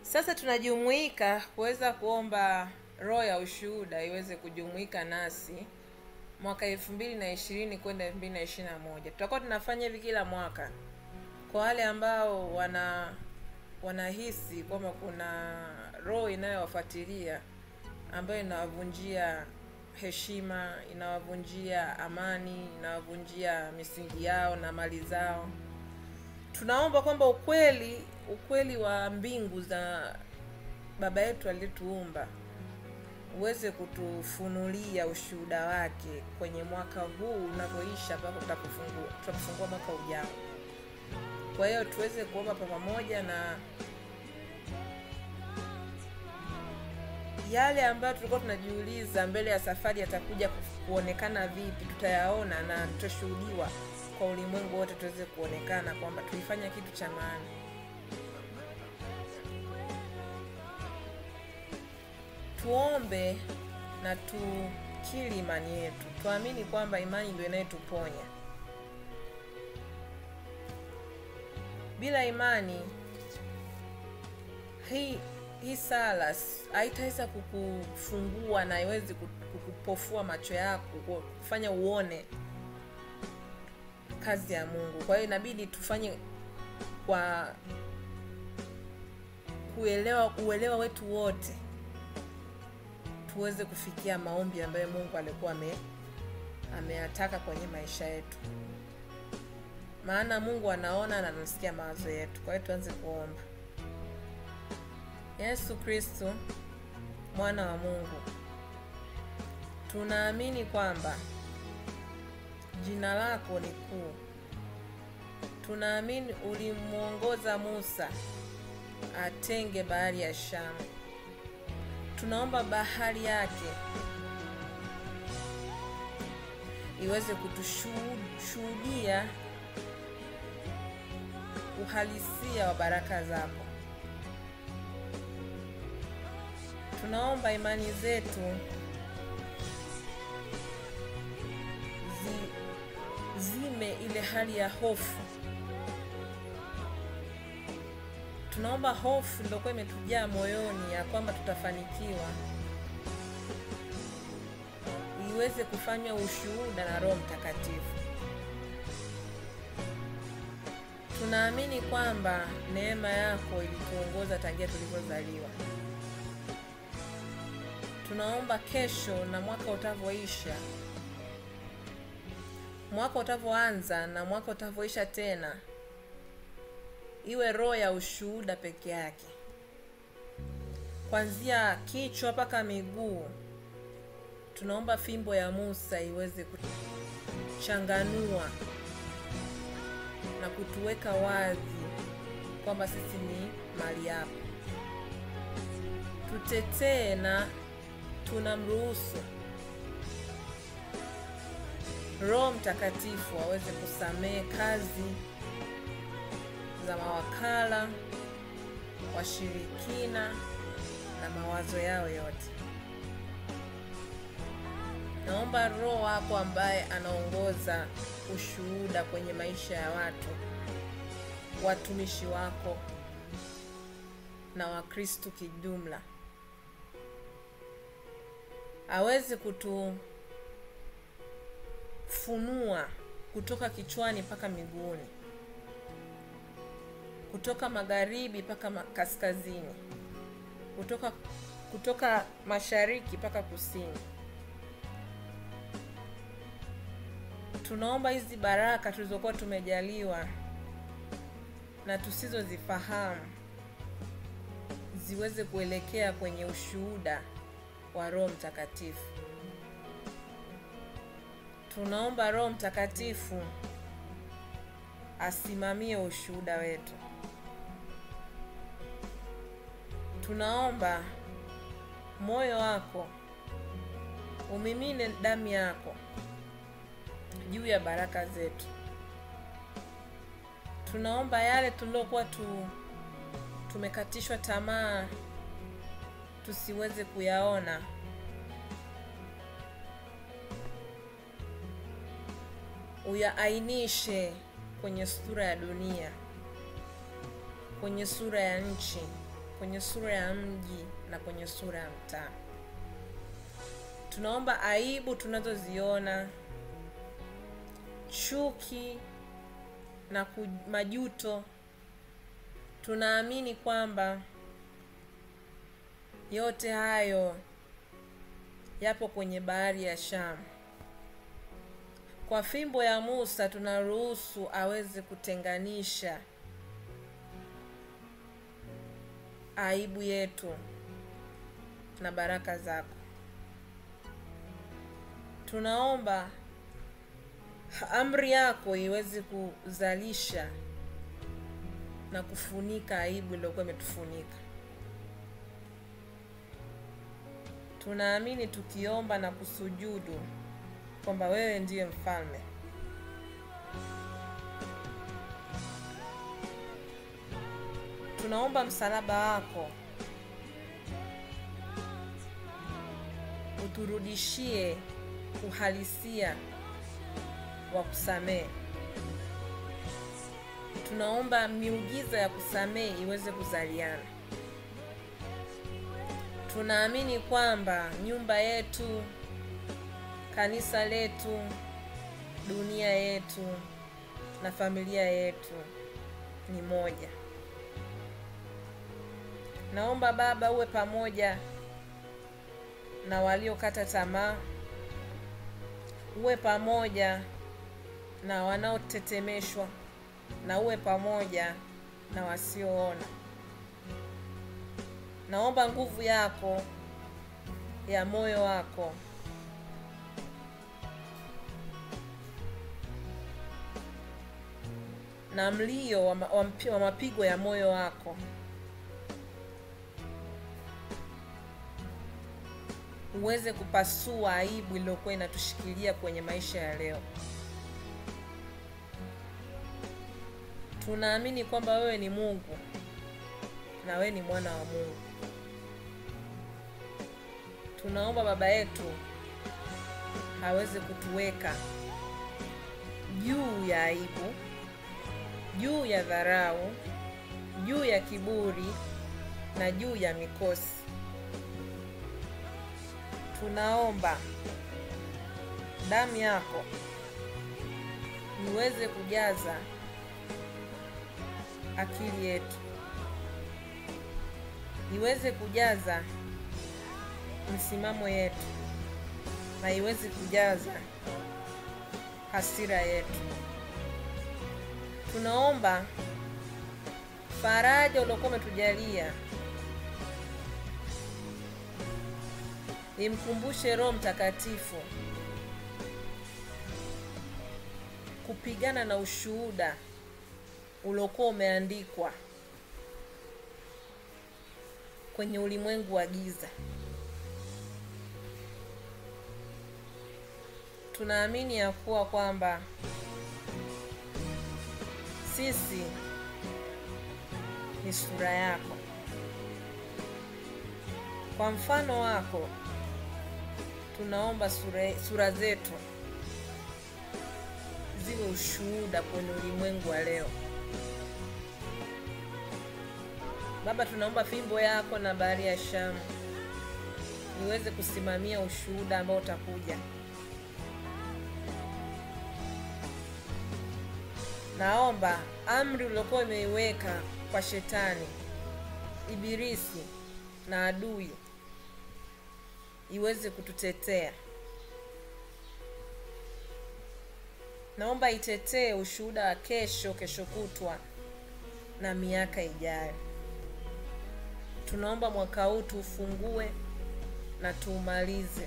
sasa tunajumuika kuweza kuomba roho ya ushuhuda iweze kujumuika nasi mwaka elfu mbili na ishirini kwenda elfu mbili na ishirini na moja tutakuwa tunafanya hivi kila mwaka kwa wale ambao wana wanahisi kwamba kuna roho inayowafuatilia ambayo inawavunjia heshima inawavunjia amani inawavunjia misingi yao na mali zao tunaomba kwamba ukweli ukweli wa mbingu za baba yetu aliyetuumba uweze kutufunulia ushuhuda wake kwenye mwaka huu unavyoisha mpaka tutapofungua tutapofungua mwaka ujao kwa hiyo tuweze kuomba kwa pamoja na yale ambayo tulikuwa tunajiuliza mbele ya safari yatakuja ku- kuonekana vipi tutayaona na tutashuhudiwa kwa ulimwengu wote tuweze kuonekana kwamba tulifanya kitu cha maana tuombe na tukili imani yetu tuamini kwamba imani ndio inayetuponya bila imani hii hii sala s- haitaweza kukufungua na haiwezi ku- kukupofua macho yako ku- kufanya uone kazi ya mungu kwa hiyo inabidi tufanye kwa kuelewa uelewa wetu wote tuweze kufikia maombi ambayo mungu alikuwa ame ameyataka kwenye maisha yetu maana mungu anaona na anasikia mawazo yetu kwa hiyo tuanze kuomba yesu kristo mwana wa mungu tunaamini kwamba jina lako ni kuu tunaamini ulimwongoza musa atenge bahari ya shamu tunaomba bahari yake iweze kutushuhudia uhalisia wa baraka zako tunaomba imani zetu zi, zime ile hali ya hofu tunaomba hofu iliokuwa imetujaa moyoni ya kwamba tutafanikiwa iweze kufanywa ushuhuda na roho mtakatifu tunaamini kwamba neema yako ilituongoza tangia tulivyozaliwa tunaomba kesho na mwaka utavyoisha mwaka utavyoanza na mwaka utavyoisha tena iwe roho ya ushuhuda peke yake kwanzia kichwa mpaka miguu tunaomba fimbo ya musa iweze kuchanganua na kutuweka wazi kwamba sisi ni mali yako tutetee na tunamruhusu roho mtakatifu aweze kusamehe kazi za mawakala washirikina na mawazo yao yote naomba roho wako ambaye anaongoza ushuhuda kwenye maisha ya watu watumishi wako na wakristu kijumla aweze kutufunua kutoka kichwani mpaka miguuni kutoka magharibi mpaka ma- kaskazini kutoka kutoka mashariki mpaka kusini tunaomba hizi baraka tulizokuwa tumejaliwa na tusizozifahamu ziweze kuelekea kwenye ushuhuda wa roho mtakatifu tunaomba roho mtakatifu asimamie ushuhuda wetu tunaomba moyo wako umimine damu yako juu ya baraka zetu tunaomba yale tuliokuwa tu tumekatishwa tamaa tusiweze kuyaona uyaainishe kwenye sura ya dunia kwenye sura ya nchi kwenye sura ya mji na kwenye sura ya mtaa. Tunaomba aibu tunazoziona, chuki na majuto, tunaamini kwamba yote hayo yapo kwenye bahari ya Shamu. Kwa fimbo ya Musa tunaruhusu aweze kutenganisha aibu yetu na baraka zako. Tunaomba amri yako iweze kuzalisha na kufunika aibu iliyokuwa imetufunika. Tunaamini tukiomba na kusujudu kwamba wewe ndiye mfalme. Tunaomba msalaba wako uturudishie uhalisia wa kusamehe. Tunaomba miujiza ya kusamehe iweze kuzaliana. Tunaamini kwamba nyumba yetu, kanisa letu, dunia yetu na familia yetu ni moja. Naomba Baba uwe pamoja na waliokata tamaa, uwe pamoja na wanaotetemeshwa, na uwe pamoja na wasioona. Naomba nguvu yako ya moyo wako na mlio wa, wa, wa mapigo ya moyo wako uweze kupasua aibu iliyokuwa inatushikilia kwenye maisha ya leo. Tunaamini kwamba wewe ni Mungu na wewe ni mwana wa Mungu. Tunaomba Baba yetu aweze kutuweka juu ya aibu, juu ya dharau, juu ya kiburi na juu ya mikosi. Tunaomba damu yako iweze kujaza akili yetu, iweze kujaza misimamo yetu, na iweze kujaza hasira yetu. Tunaomba faraja uliokuwa umetujalia imkumbushe Roho Mtakatifu kupigana na ushuhuda uliokuwa umeandikwa kwenye ulimwengu wa giza. Tunaamini ya kuwa kwamba sisi ni sura yako, kwa mfano wako tunaomba sura, sura zetu ziwe ushuhuda kwenye ulimwengu wa leo. Baba, tunaomba fimbo yako na bahari ya Shamu iweze kusimamia ushuhuda ambao utakuja. Naomba amri uliokuwa imeiweka kwa shetani, ibilisi na adui iweze kututetea. Naomba itetee ushuhuda wa kesho, kesho kutwa na miaka ijayo. Tunaomba mwaka huu tuufungue na tuumalize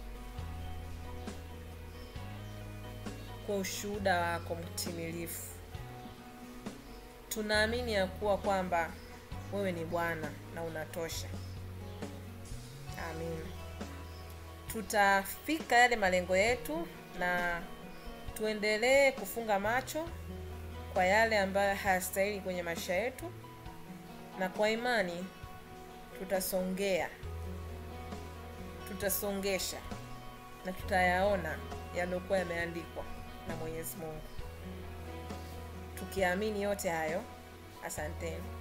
kwa ushuhuda wako mtimilifu. Tunaamini ya kuwa kwamba wewe ni Bwana na unatosha. Amina. Tutafika yale malengo yetu na tuendelee kufunga macho kwa yale ambayo hayastahili kwenye maisha yetu, na kwa imani tutasongea, tutasongesha na tutayaona yaliyokuwa yameandikwa na Mwenyezi Mungu, tukiamini yote hayo. Asanteni.